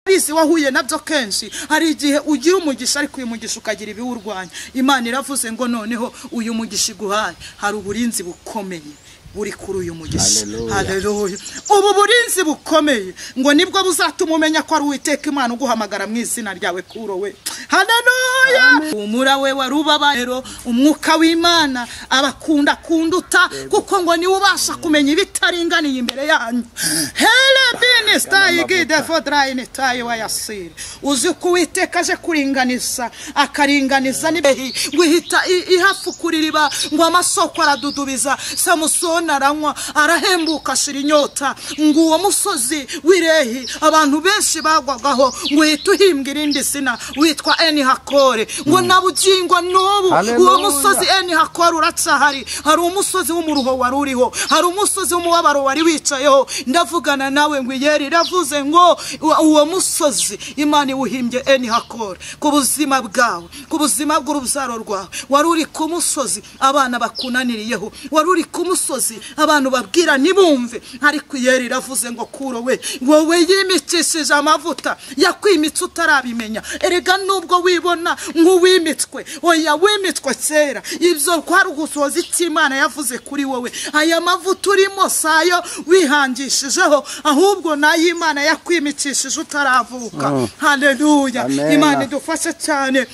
urabizi wahuye nabyo kenshi hari igihe ugira umugisha ariko uyu mugisha ukagira ibiwurwanya imana iravuze ngo noneho uyu mugisha iguhaye hari uburinzi bukomeye buri kuri uyu mugisha Hallelujah. haleluya ubu burinzi bukomeye ngo nibwo buzatuma umenya ko ari uwiteka imana uguhamagara mu izina ryawe kurowe haleluya umura we wari ubabarero umwuka w'imana abakunda kunduta kuko ngo niwe ubasha kumenya ibitaringaniye imbere yanyu hele binisita igide fodarayini tayi wayasiri uzi ko uwiteka aje kuringaniza akaringaniza n'ibihe ngo ihita i- ihafu kuririba ngo amasoko aradudubiza samusoni aranywa arahembuka ashira inyota ngo uwo musozi w'irehi abantu benshi bagwagaho ngo uhita uhimbwa irindi zina witwa eni hakore ngo na bugingo n'ubu uwo Hallelujah. musozi eni hakore uracyahari hari umusozi w'umuruho wari uriho hari umusozi w'umubabaro wari wicayeho ndavugana nawe ngo iyeri iravuze ngo uwa- uwo musozi imana iwuhimbye eni hakore ku buzima bwawe ku buzima bw'urubyaro rwawe wari uri ku musozi abana bakunaniriyeho wari uri ku musozi abantu babwira ntibumve ariko iyeri iravuze ngo kuro we wowe yimikishije amavuta yakwimitse utarabimenya erega nubwo wibona nk'uwimitswe oya wimitswe kera ibyo kwari ugusohoza icyo imana yavuze kuri wowe aya mavuta urimo si ayo wihangishijeho ahubwo ni ay'imana yakwimikishije utaravuka haleluya Amen. imana idufashe cyane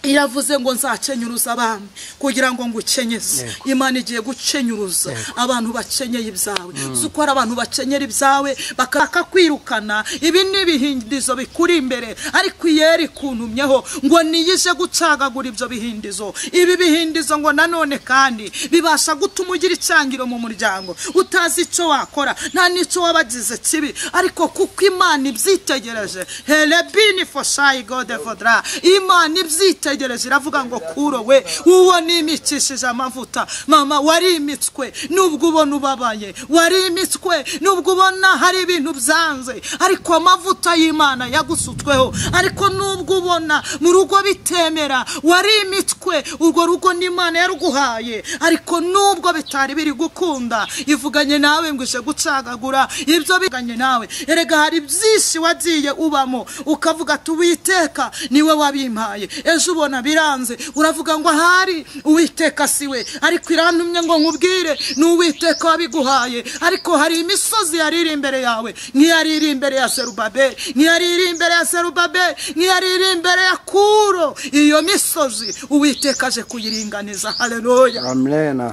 iravuze ngo nzakenyuruza abami kugira ngo ngukenyeze imana igiye gukenyuruza abantu bakenyeye ibyawe uzi ko hari abantu bakenyera ibyawe bakaka kwirukana ibi ni ibihindizo bikuri imbere ariko iyeri ikuntumyeho ngo niyije gucagagura ibyo bihindizo ibi bihindizo ngo nanone kandi bibasha gutuma ugira icyangiro mu muryango utazi icyo wakora nta n'icyo wabagize kibi ariko kuko imana ibyitegereje helebini foshayi gode vodra imana ibyitegereje iravuga ngo kuro we uwo nimikishije amavuta mama warimitswe nubwo ubona ubabaye warimitswe nubwo ubona hari ibintu byanze ariko amavuta y'imana yagusutsweho ariko nubwo ubona mu rugo bitemera warimitwe urwo rugo n'imana yaruguhaye ariko nubwo bitari biri gukunda ivuganye nawe ngo ije gucagagura ibyo biganye nawe erega hari byinshi wagiye ubamo ukavuga ati uwiteka niwe wabimpaye ejo ubona biranze uravuga ngo ahari uwiteka si we ariko irantumye ngo nkubwire ni uwiteka wabiguhaye ariko hari imisozi yari iri imbere yawe nk'iyari iri imbere ya serubabeli nk'iyari iri imbere ya serubabeli nk'iyari iri imbere ya kuro iyo misozi uwiteka aje kuyiringaniza haleluya amena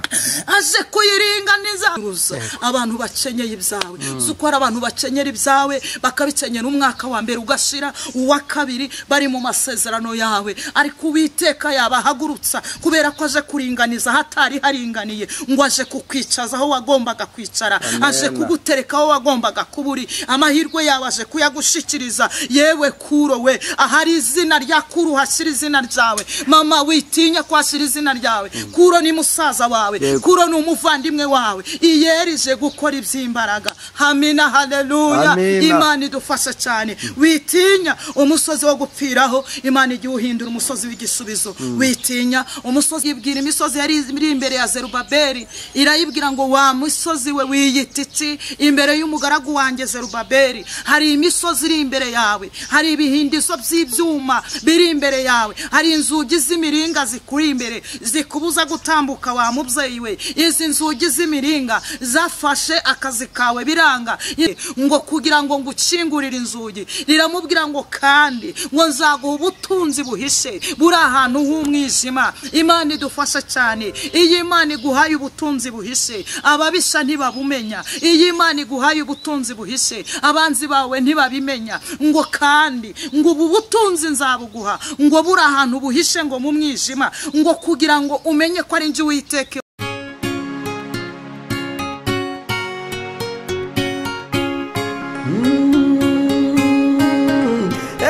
aje kuyiringaniza abantu bakenyeye ibyawe si uko hari abantu bakenyera ibyawe bakabikenyera umwaka wa mbere ugashira uwa kabiri bari mu masezerano yawe ariko uwiteka yabahagurutsa kubera ko aje kuringaniza hatari haringaniye ngo aje kukwicaza aho wagombaga kwicara aje kugutereka aho wagombaga kuba uri amahirwe yawe aje kuyagushikiriza yewe kuro we ahari izina rya kuru hashyira izina ryawe mama witinya ko hashyira izina ryawe kuro ni musaza wawe Yego. kuro ni umuvandimwe wawe iyerije gukora iby'imbaraga hamina haleluya Amina. imana idufashe cyane witinya umusozi wo gupfiraho imana igihe uhindura umusozi w'igisubizo witinya umusozi ibwira imisozi yari iri imbere ya zerubabeli irayibwira ngo wa musozi we wiyititi imbere y'umugaragu wanjye zerubabeli hari imisozi iri imbere yawe hari ibihindizo by'ibyuma biri imbere yawe hari inzugi z'imiringa zikuri imbere zikubuza gutambuka wa mubyeyi we izi nzugi z'imiringa zafashe akazi kawe biranga Ye- ngo kugira ngo ngukingurire inzugi riramubwira ngo kandi ngo nzaguha ubutunzi buhishe buri ahantu h'umwijima imana idufashe cyane iyo imana iguhaye ubutunzi buhishe ababisha ntibabumenya iyo imana iguhaye ubutunzi buhishe abanzi bawe ntibabimenya ngo kandi ngo ubu butunzi nzabuguha ngo buri ahantu buhishe ngo mu mwijima ngo kugira ngo umenye ko ari njye uwiteke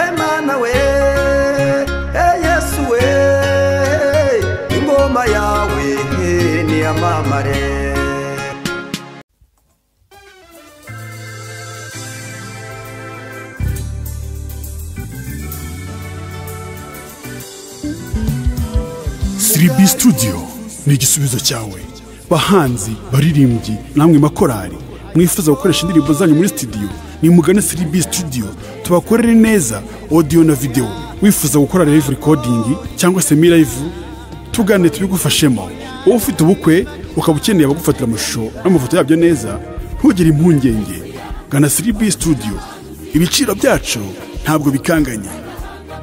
Emana we, eh Yesu we, ingoma yawe ni amamare. siribi studio ni igisubizo cyawe bahanzi baririmbyi namwe makorari mwifuza gukoresha indirimbo zanyu muri studio nimugane siribi studio tubakorere neza audio na video wifuza gukora live recording cyangwa se mi live tugane tubigufashemo wowe ufite ubukwe ukaba ukeneye abagufatira amashusho n'amafoto yabyo neza ntugire impungenge gana siribi studio ibiciro byacu ntabwo bikanganye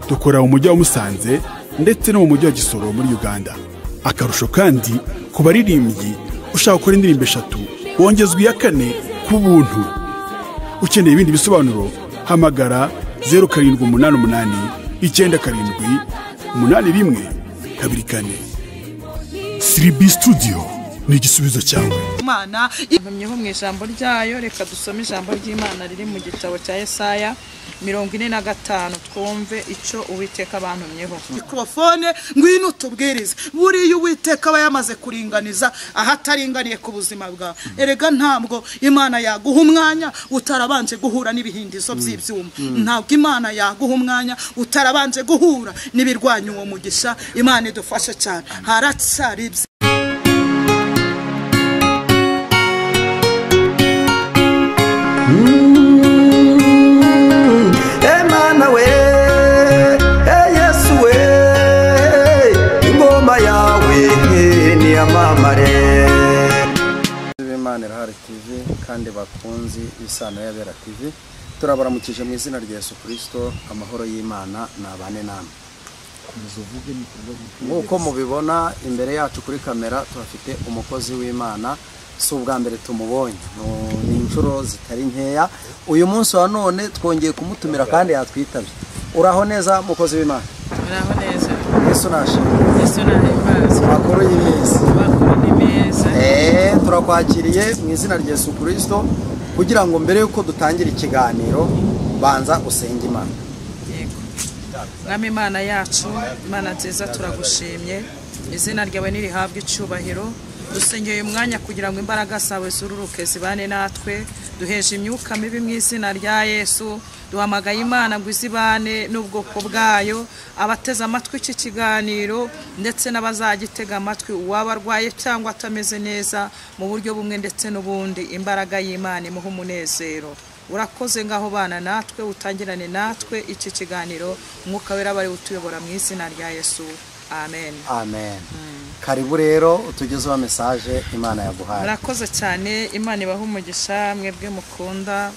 dukora mu mujyi wa musanze ndetse no mu mujyi wa gisoro muri uganda akarusho kandi ku baririmbyi ushaka gukora indirimbo eshatu wongezwa iya kane ku buntu ukeneye ibindi bisobanuro hamagara zeru karindwi umunani umunani icyenda karindwi umunani rimwe kabiri kane siribi studio ni igisubizo cyawe imana Mpamyeho mu ijambo ryayo reka dusome ijambo ry'imana riri mu gitabo cya Yesaya mirongo ine na gatanu twumve icyo uwiteka bantumyeho mikorofone ngwino utubwirize buriya uwiteka aba yamaze kuringaniza aho ataringaniye ku buzima bwawe erega ntabwo imana yaguha umwanya utarabanje guhura n'ibihindizo by'ibyuma ntabwo imana yaguha umwanya utarabanje guhura n'ibirwanya uwo mugisha imana idufashe cyane haracyari ibyo Emana we, eh Yesu we, ingoma yawe niyamamare. b'Imana irahari TV kandi bakunzi b'isano y'abera TV turabaramukije mu izina rya Yesu Kristo amahoro y'Imana nabane namwe nk'uko mubibona imbere yacu kuri kamera tuhafite umukozi w'imana si ubwa mbere tumubonye Nu- ni inshuro zitari nkeya uyu munsi wa none twongeye kumutumira kandi yatwitabye uraho neza mukozi w'imana muraho neza yesu nashimye yesu nahimbaza makuru y'iminsi amakuru ni meza Eh, turakwakiriye mu izina rya Yesu Kristo kugira ngo mbere yuko dutangira ikiganiro banza usenge Imana yego mwami imana yacu imana nziza turagushimye izina ryawe nirihabwa icyubahiro dusengeye uyu mwanya kugira ngo imbaraga zawe zururuke zibane natwe duheje imyuka mibi mu izina rya yesu duhamagaye imana ngo izibane n'ubwoko bwayo abateze amatwi iki kiganiro ndetse n'abazagitega amatwi uwaba arwaye cyangwa atameze neza mu buryo bumwe ndetse n'ubundi imbaraga y'imana imuha umunezero urakoze ngaho bana natwe utangirane natwe iki kiganiro umwuka wera bari utuyobora mu izina rya yesu amen amen karibu rero utugezeho mesaje Imana yaguhaye murakoze cyane imana ibaha umugisha mwebwe mukunda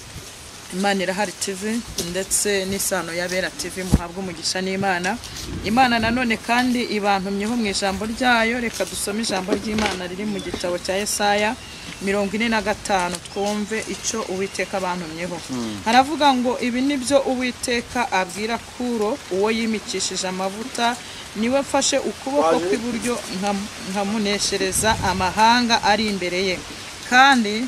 imana irahari tv ndetse n'isano y'abera tv muhabwa umugisha n'imana imana nanone kandi ibantumyeho mu ijambo ryayo reka dusome ijambo ry'imana riri mu gitabo cya Yesaya mirongo ine na gatanu twumve icyo uwiteka bantumyeho haravuga ngo ibi ni byo uwiteka abwira kuro uwo yimikishije amavuta niwe mfashe ukuboko kw'iburyo nkam- nkamuneshereza amahanga ari imbere ye kandi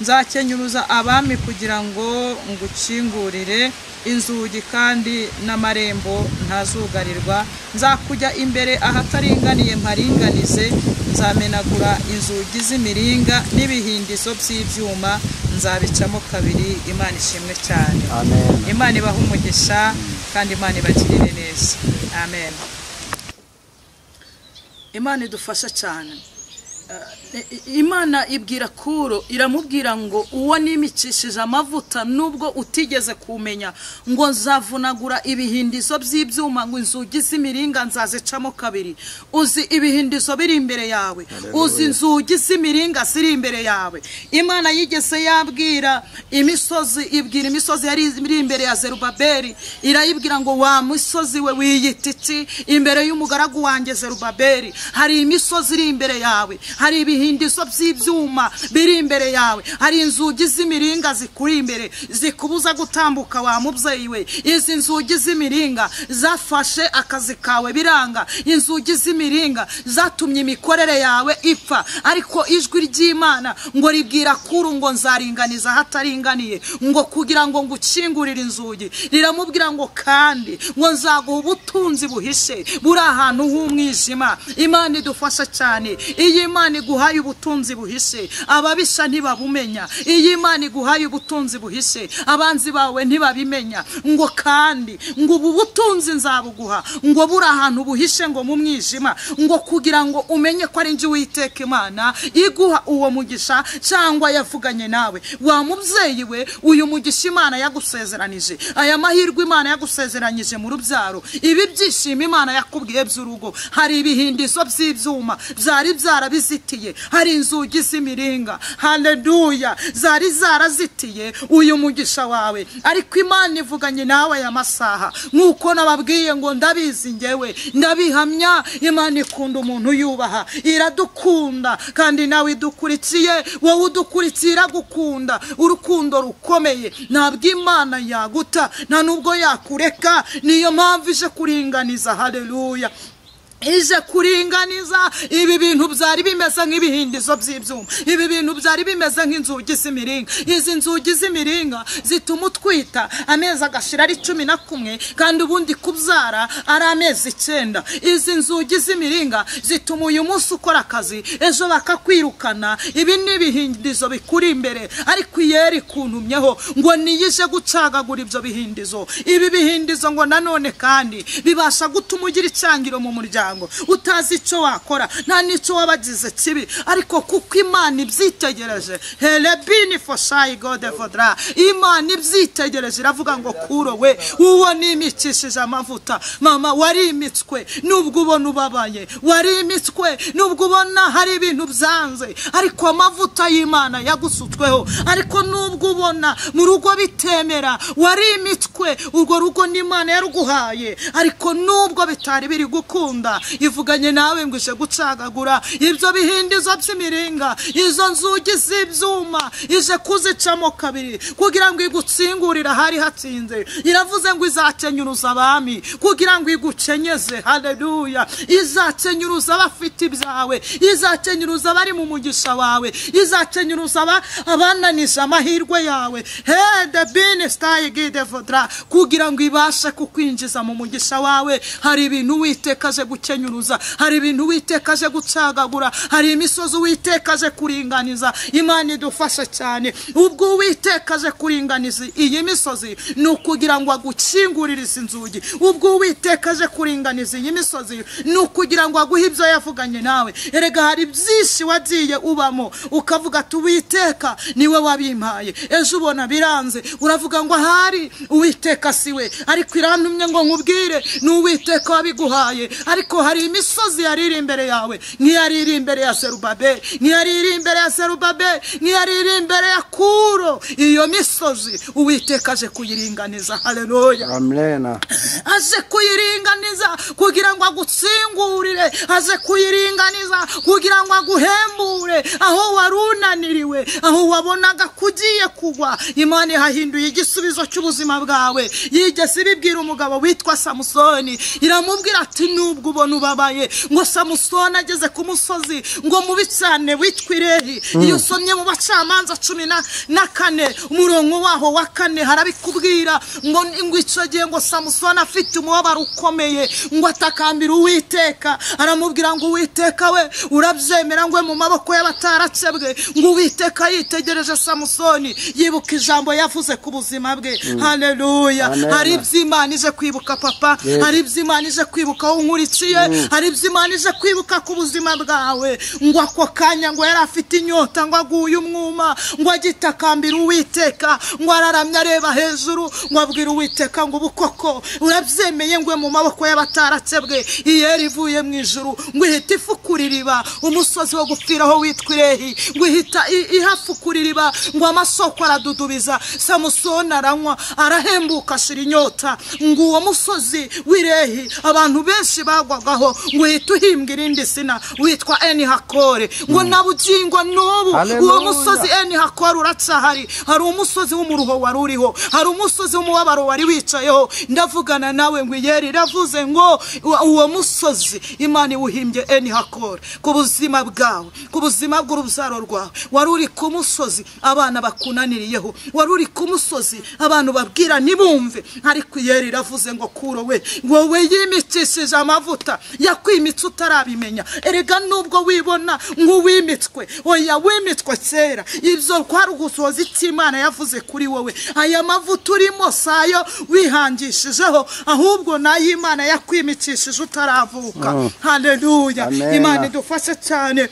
nzakenyuruza abami kugira ngo ngukingurire inzugi kandi n'amarembo ntazugarirwa nzakujya imbere ahataringaniye mparinganize nzamenagura inzugi z'imiringa n'ibihindizo by'ibyuma nzabicamo kabiri imana ishimwe cyane amen imana ibaha umugisha kandi imana ibagirire neza amen imana idufasha cyane Eh, imana ibwira kuro iramubwira ngo uwo nimikishije amavuta nubwo utigeze kumenya ngo nzavunagura ibihindizo by'ibyuma ngo inzugi z'imiringa nzazicamo kabiri uzi ibihindizo biri imbere yawe uzi inzugi z'imiringa ziri imbere yawe imana yigeze yabwira imisozi ibwira imisozi yari iri imbere ya zerubabeli irayibwira ngo wa misozi we wiyita iti imbere y'umugaragu wanjye zerubabeli hari imisozi iri imbere yawe hari ibihindizo by'ibyuma biri imbere yawe hari inzugi z'imiringa zikuri imbere zikubuza gutambuka wa mubyeyi we izi nzugi z'imiringa zafashe akazi kawe biranga inzugi z'imiringa zatumye imikorere yawe ipfa ariko ijwi ry'imana ngo ribwira kuru ngo nzaringaniza ahataringaniye ngo kugira ngo ngukingurire inzugi riramubwira ngo kandi ngo nzaguha ubutunzi buhishe buri ahantu h'umwijima imana idufasha cyane iyi mana imana iguhaye ubutunzi buhishe ababisha ntibabumenya iyi imana iguhaye ubutunzi buhishe abanzi bawe ntibabimenya ngo kandi ngo ubu butunzi nzabuguha ngo buri ahantu buhishe ngo mu mwijima ngo kugira ngo umenye ko ari njye uwiteka imana iguha uwo mugisha cyangwa yavuganye nawe wa mubyeyi we uyu mugisha imana yagusezeranije aya mahirwe imana yagusezeranyije mu rubyaro ibi byishimo imana yakubwiye by'urugo hari ibihindizo by'ibyuma byari byarabizitiye hari inzugi z'imiringa haleluya zari zarazitiye uyu mugisha wawe ariko imana ivuganye nawe aya masaha nk'uko nababwiye ngo ndabizi ngewe ndabihamya imana ikunda umuntu yubaha iradukunda kandi nawe idukurikiye wowe udukurikiye iragukunda urukundo rukomeye ntabwo imana yaguta nta nubwo yakureka niyo mpamvu ije kuringaniza haleluya ije kuringaniza ibi bintu byari bimeze nk'ibihindizo by'ibyuma ibi bintu byari bimeze nk'inzugi z'imiringa izi nzugi z'imiringa zituma utwita amezi agashira ari cumi na kumwe kandi ubundi kubyara ari amezi icyenda izi nzugi z'imiringa zituma uyu munsi ukora akazi ejo bakakwirukana ibi ni ibihindizo bikuri imbere ariko iyeri ikuntumyeho ngo niyije gucagagura ibyo bihindizo ibi bihindizo ngo nanone kandi bibasha gutuma ugira icyangiro mu muryango muryango utazi icyo wakora nta n'icyo wabagize kibi ariko kuko imana ibyitegereje herebini foshayi godefodra imana ibyitegereje iravuga ngo kurowe uwo nimikishije amavuta mama warimitswe nubwo ubona ubabaye warimitswe nubwo ubona hari ibintu byanze ariko amavuta y'imana yagusutsweho ariko nubwo ubona mu rugo bitemera warimitswe urwo rugo n'imana yaruguhaye ariko nubwo bitari biri gukunda ivuganye nawe ngo uje gucagagura ibyo bihindizo by'imiringa izo nzugi z'ibyuma ije kuzicamo kabiri kugira ngo igutsingurire ahari hatsinze iravuze ngo izakenyuruza abami kugira ngo igukenyeze haleluya izakenyuruza abafite ibyawe izakenyuruza abari mu mugisha wawe izakenyuruza abananije amahirwe yawe hede bini sitayi gide vodara kugira ngo ibashe kukwinjiza mu mugisha wawe hari ibintu witekaje gusa gukenyuruza hari ibintu witekaje gucagagura hari imisozi witekaje kuringaniza imana idufashe cyane ubwo uwitekaje kuringaniza iyi misozi ni ukugira ngo agukingurire izi nzugi ubwo uwitekaje kuringaniza iyi misozi ni ukugira ngo aguhe ibyo yavuganye nawe erega hari byinshi wagiye ubamo ukavuga ati uwiteka niwe wabimpaye ejo ubona biranze uravuga ngo ahari uwiteka si we ariko irantumye ngo nkubwire ni uwiteka wabiguhaye ariko ariko hari imisozi yari iri imbere yawe nk'iyari iri imbere ya serubabe nk'iyari iri imbere ya serubabe nk'iyari iri imbere ya kuro iyo misozi uwiteka aje kuyiringaniza haleluya amena aje kuyiringaniza kugira ngo agutsingurire aje kuyiringaniza kugira ngo aguhembure aho wari unaniriwe aho wabonaga kugiye kugwa imana ihahinduye igisubizo cy'ubuzima bwawe yigeze ibibwira umugabo witwa samusoni iramubwira ati nubwo ubona ubabaye ngo samusoni ageze ku musozi ngo mubi cyane witwa irehi iyo usomye mu bacamanza cumi na- na kane umurongo waho wa kane harabikubwira ngo ngo icyo gihe ngo samusoni afite umubabaro ukomeye ngo atakambira uwiteka aramubwira ngo uwiteka we urabyemera ngo we mu maboko y'abatarakebwe ngo uwiteka yitegereje samusoni yibuka ijambo yavuze ku buzima bwe haleluya Amen. hari ibyo imana ije kwibuka papa hari ibyo imana ije kwibuka aho nkurikiye hari ibyo imana ije kwibuka ku buzima bwawe ngo ako kanya ngo yari afite inyota ngo aguye umwuma ngo agitakambira uwiteka ngo araramye areba hejuru ngo abwira uwiteka ngo ubu koko urabyemeye ngo mu maboko y'abatarakebwe iyeri ivuye mu ijuru ngo ihita ifukura iriba umusozi wo gupfiraho witwa irehi ngo ihita i- ihafukura iriba ngo amasoko aradudubiza samusoni aranywa arahembuka ashira inyota ngo uwo musozi w'irehi abantu benshi bagwagaho ngo uhita uhimbwa irindi sina witwa eni hakore ngo na bugingo n'ubu uwo Hallelujah. musozi eni hakore uracyahari hari umusozi w'umuruho wari uriho hari umusozi w'umubabaro wari wicayeho ndavugana nawe ngo iyeri iravuze ngo uwo- uwo musozi imana iwuhimbye eni hakore ku buzima bwawe ku buzima bw'urubyaro rwawe wari uri ku musozi abana bakunaniriyeho wari uri ku musozi abantu babwira ntibumve ariko iyeri iravuze ngo kuro we wowe yimikishije amavuta gukiza yakwimitse utarabimenya erega nubwo wibona nk'uwimitswe oya wimitswe kera ibyo kwari ugusohoza icyo imana yavuze kuri wowe aya mavuta urimo si ayo wihangishijeho ahubwo ni ay'imana yakwimikishije utaravuka haleluya Amen. imana idufashe cyane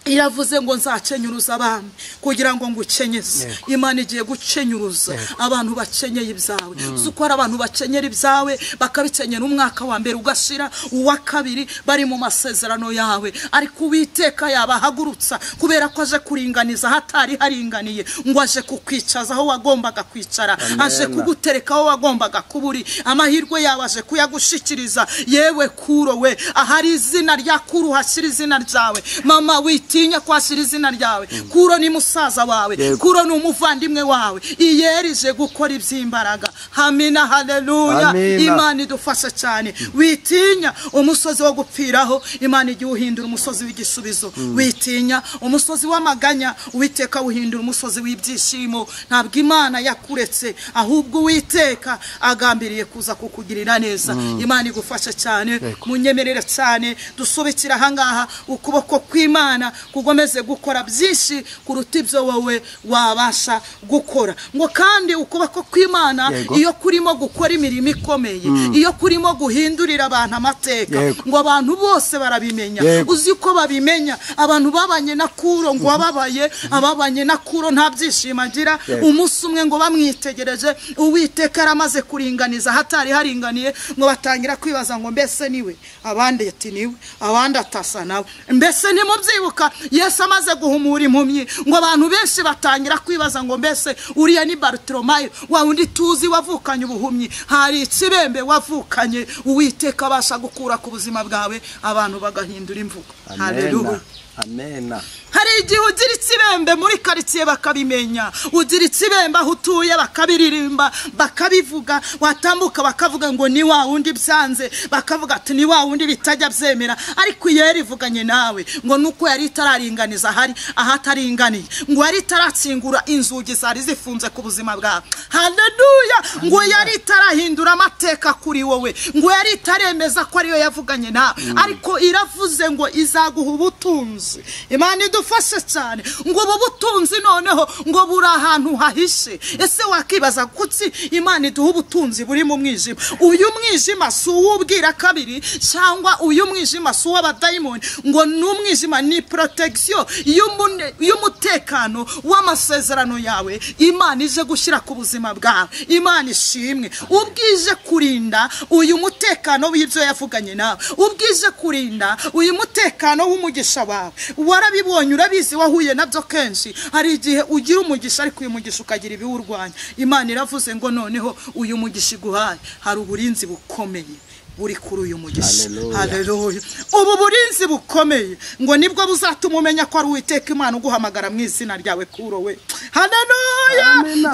iravuze ngo nzakenyuruza abami kugira ngo ngukenyeze imana igiye gukenyuruza abantu bakenyeye ibyawe uzi uko hari abantu bakenyera ibyawe bakabikenyera umwaka wa mbere ugashira uwa kabiri bari mu masezerano yawe ariko uwiteka yabahagurutsa kubera ko aje kuringaniza hatari haringaniye ngo aje kukwicaza aho wagombaga kwicara aje kugutereka aho wagombaga kuba uri amahirwe yawe aje kuyagushikiriza yewe kurowe ahari izina rya kuru hashyira izina ryawe mama witinya kwashyira izina ryawe kuro ni musaza wawe kuro ni umuvandimwe wawe iyerije gukora iby'imbaraga hamina haleluya Amina. imana idufasha cyane witinya umusozi wo gupfiraho imana igihe uhindura umusozi w'igisubizo witinya umusozi w'amaganya uwiteka wuhindura umusozi w'ibyishimo ntabwo imana yakuretse ahubwo uwiteka agambiriye kuza kukugirira neza imana igufasha cyane munyemerere cyane dusubikira ahangaha ukuboko kw'imana kugomeze gukora byinshi kuruta ibyo wowe wabasha gukora ngo kandi ukuboko kw'imana Yego. iyo kurimo gukora imirimo ikomeye iyo kurimo guhindurira abantu amateka Yego. ngo abantu bose barabimenya Yego. uzi ko babimenya abantu babanye na kuro ngo wababaye ababanye na kuro nta byishimo agira Yego. umunsi umwe ngo bamwitegereje uwiteka yaramaze kuringaniza hatari haringaniye ngo batangira kwibaza ngo mbese niwe abandi ati niwe abandi atasa nawe mbese ntimubyibuka yesu amaze guhumura impumyi ngo abantu benshi batangira kwibaza ngo mbese uriya ni barutoromayo wa wundi tuzi wavukanye ubuhumyi hari ikibembe wavukanye uwiteka abasha gukura ku buzima bwawe abantu bagahindura imvugo amena haleluya amena hari igihe ugira ikibembe muri karitsiye bakabimenya ugira ikibembe aho utuye bakabiririmba bakabivuga watambuka bakavuga ngo ni wa wundi byanze bakavuga ati ni wa wundi bitajya byemera ariko iyo yari ivuganye nawe ngo nuko yari itararinganiza ahari ahataringaniye ngo yari itaratsingura inzugi zari zifunze ku buzima bwawe haleluya ngo yari itarahindura amateka kuri wowe ngo yari itaremeza ko ariyo yavuganye nawe ariko iravuze ngo izaguha ubutunzi imana idufashe cyane ngo ubu butunzi noneho ngo buri ahantu hahishe ese wakibaza kuki imana iduha ubutunzi buri mu mwijima uyu mwijima si uw'ubwira kabiri cyangwa uyu mwijima si uw'abadayimoni ngo ni umwijima ni protection y'umune- y'umutekano w'amasezerano yawe imana ije gushyira ku buzima bwawe imana ishimwe ubwije kurinda uyu mutekano w'ibyo yavuganye nawe ubwije kurinda uyu mutekano w'umugisha wawe warabibonye urabizi wahuye nabyo kenshi hari igihe ugira umugisha ariko uyu mugisha ukagira ibiwurwanya imana iravuze ngo noneho uyu mugisha iguhaye hari uburinzi bukomeye buri kuri uyu mugisha Hallelujah. Haleluya. ubu burinzi bukomeye ngo nibwo buzatuma umenya ko ari uwiteka imana uguhamagara mu izina ryawe kuro we haleluya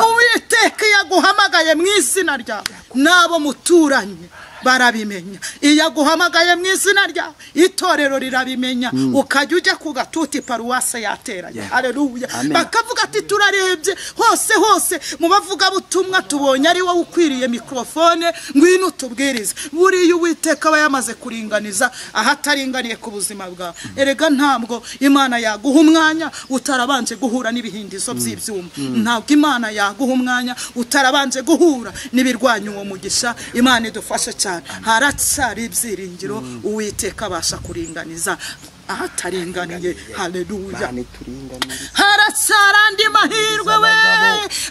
uwiteka iyo aguhamagaye mu izina ryawe n'abo muturanye barabimenya iyo aguhamagaye mu izina ryawe itorero rirabimenya ukajya ujya ku gatuti paruwase yateranye Yeah. haleluya Amen. bakavuga ati turarebye hose hose mu bavugabutumwa tubonye ari wowe ukwiriye mikorofone ngwino utubwirize buriya uwiteka aba yamaze kuringaniza ahataringaniye ku buzima bwawe erega ntabwo imana yaguha umwanya utarabanje guhura n'ibihindizo by'ibyuma ntabwo imana yaguha umwanya utarabanje guhura n'ibirwanya uwo mugisha imana idufashe cyane haracyari ibyiringiro uwiteka abasha kuringaniza ahataringaniye haleluya bani turinganiye haracyari andi mahirwe we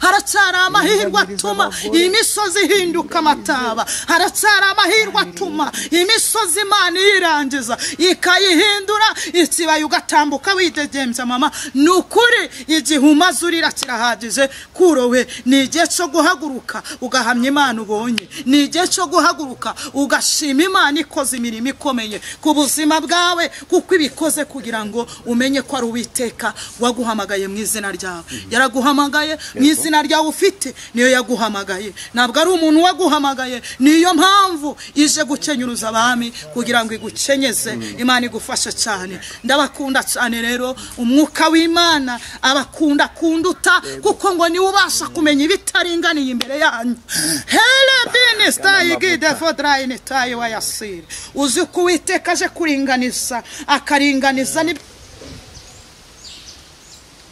haracyari amahirwe atuma imisozi ihinduka amataba haracyari amahirwe atuma imisozi imana iyirangiza ikayihindura ikibaya ugatambuka widegembya mama ni ukuri igihe umaze urira kirahagije kurowe ni igihe cyo guhaguruka ugahamya imana ubonye ni igihe cyo guhaguruka ugashima imana ikoze imirimo ikomeye ku buzima bwawe kuko ibi ubikoze kugira ngo umenye ko ari uwiteka waguhamagaye mu izina ryawe yaraguhamagaye mu izina ryawe ufite niyo yaguhamagaye ntabwo ari umuntu waguhamagaye niyo mpamvu ije gukenyuruza abami kugira ngo igukenyeze imana igufashe cyane ndabakunda cyane rero umwuka w'imana abakunda kunduta kuko ngo niwe ubasha kumenya ibitaringaniye imbere yanyu hele binisita igide fodarayini tayi wayasire uzi ko uwiteka aje kuringaniza akaringaniza n'ib-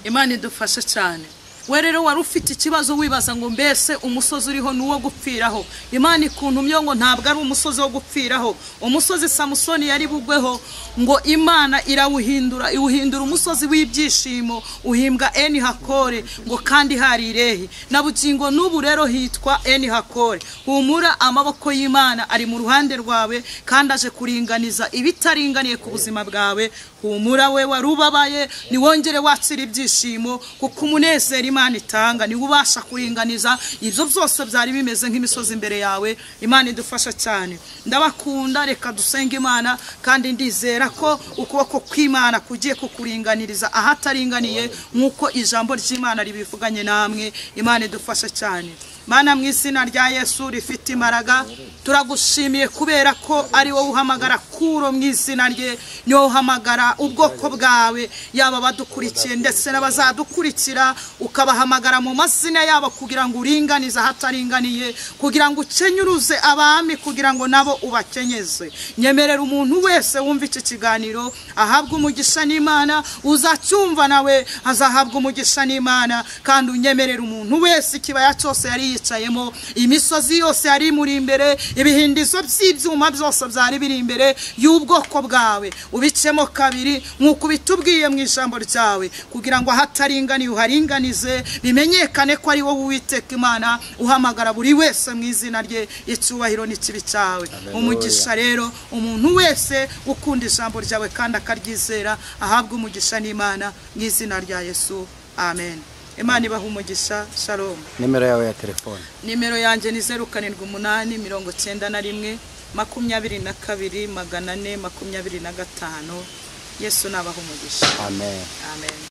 imana idufashe cyane we rero wari ufite ikibazo wibaza ngo mbese umusozi uriho ni uwo gupfiraho imana ikuntumye ngo ntabwo ari umusozi wo gupfiraho umusozi samusoni yari bugweho ngo imana irawuhindura iwuhindura umusozi w'ibyishimo uhimbwa eni hakore ngo kandi hari irehe na bugingo n'ubu rero hitwa eni hakore humura amaboko y'imana ari mu ruhande rwawe kandi aje kuringaniza ibitaringaniye ku buzima bwawe humura we wari ubabaye ntiwongere wakira ibyishimo kuko umunezero imana itanga niwe ubasha kuringaniza ibyo byose byari bimeze nk'imisozi imbere yawe imana idufasha cyane ndabakunda reka dusenge imana kandi ndizera ko ukuboko kw'imana kugiye kukuringaniriza ahataringaniye nk'uko ijambo ry'imana ribivuganye namwe imana idufasha cyane mana mu izina rya yesu rifite imbaraga turagushimiye kubera ko ari wowe uhamagara kuro mu izina rye niwe uhamagara ubwoko bwawe yaba abadukurikiye ndetse n'abazadukurikira ukabahamagara mu mazina yabo kugira ngo uringanize ahataringaniye kugira ngo ukenyuruze abami kugira ngo nabo ubakenyeze nyemerera umuntu wese wumva iki kiganiro ahabwe umugisha n'imana uzacyumva nawe azahabwa umugisha n'imana kandi unyemerera umuntu wese ikibaya cyose yari yicayemo imisozi yose yari imuri imbere ibihindizo by'ibyuma byose byari biri imbere y'ubwoko bwawe ubicemo kabiri nk'uko ubitubwiye mu ijambo ryawe kugira ngo ahataringaniye uharinganize bimenyekane ko ari wowe uwiteka imana uhamagara buri wese mu izina rye icyubahiro n'ikibi cyawe umugisha rero umuntu wese ukunda ijambo ryawe kandi akaryizera ahabwa umugisha n'imana mu izina rya yesu amen imana ibaha umugisha shalom nimero yawe ya telefone nimero yanjye ni zeru karindwi umunani mirongo cyenda na rimwe makumyabiri na kabiri magana ane makumyabiri na gatanu yesu nabaha umugisha amen amen